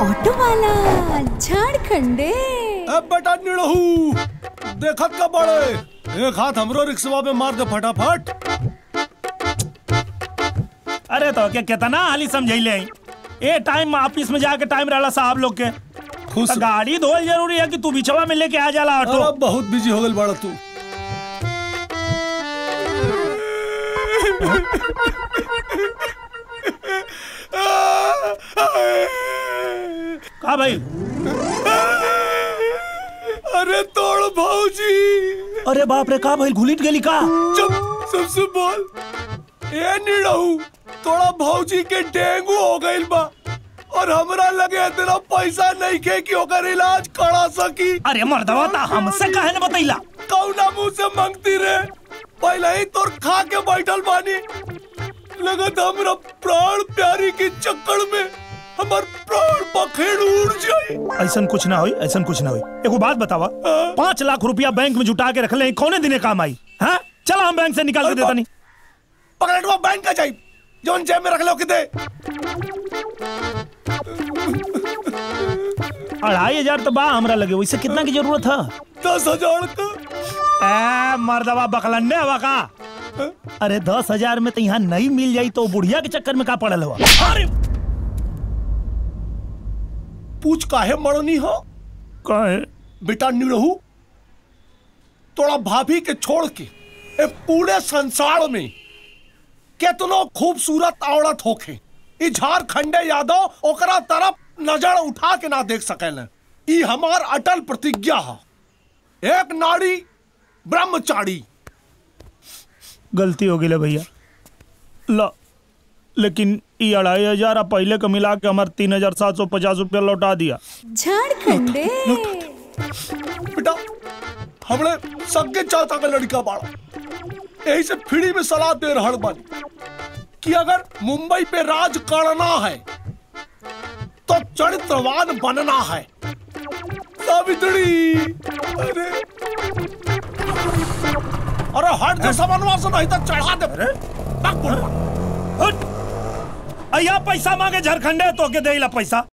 Auto वाला झारखंडे अब बेटा निड़हू देखत का बड़े एक हाथ हमरो रिक्शवा में मार दे फटाफट अरे तो क्या कहता ना हाली समझैले आई ए टाइम ऑफिस में जाके टाइम रहला साहब लोग के खुश तो गाड़ी धोल जरूरी है कि तू बिछवा में लेके आ जाला ऑटो अरे बहुत बिजी हो गल बड़ा तू का भाई अरे तोड़ भाऊजी अरे बाप रे का भाई घुलिट गेली का चुप सबसे बोल ए निड़हू तोड़ा भौजी के डेंगू हो गइल बा और हमरा लगे इतना पैसा नहीं के कि ओकर इलाज करा सकी अरे मर्दवा ता हमसे काहे न बतैला कौना मुंह से मांगती रे पहले ही तोर खा के बैठल बानी लगत हमरा प्राण प्यारी के चक्कर में हमर प्राण पखेड़ उड़ जाई ऐसन कुछ ना होई ऐसन कुछ ना होई एगो बात बतावा पाँच लाख रुपया बैंक में जुटा के रख ले कौने दिने काम आई हाँ चला हम बैंक से निकाल के देता नहीं पकड़वा बैंक का जाई जोन जेब में रख लो के दे अढ़ाई हजार तो बा हमरा लगे वैसे कितना की जरूरत है दस हजार का ए, मर्दवा बकलंडे हवा का अरे दस हजार में तो यहाँ नहीं मिल जाई तो बुढ़िया के चक्कर में का पड़ल हुआ अरे पूछ काहे मरनी हो काहे बेटा निरहू तोड़ा भाभी के छोड़ के ए पूरे संसार में केतनो खूबसूरत औरत होखे ई झारखंडे यादव ओकरा तरफ नजर उठा के ना देख सकेले ई हमार अटल प्रतिज्ञा है एक नारी ब्रह्मचारी गलती हो गई भैया ला लेकिन ये अढ़ाई हजार आप पहले का मिला के हमारे तीन हजार सात सौ पचास रुपया लौटा दिया झारखंडे बेटा हमने सगे चाचा का लड़का बाड़ा यही से फ्री में सलाह दे रहल बानी कि अगर मुंबई पे राज करना है तो चरित्रवान बनना है सावित्री अरे अरे हट जो समन्वा से नहीं तो चढ़ा दे भाग बुढ़वा। हट! अया पैसा मांगे झारखंडे तो के देला पैसा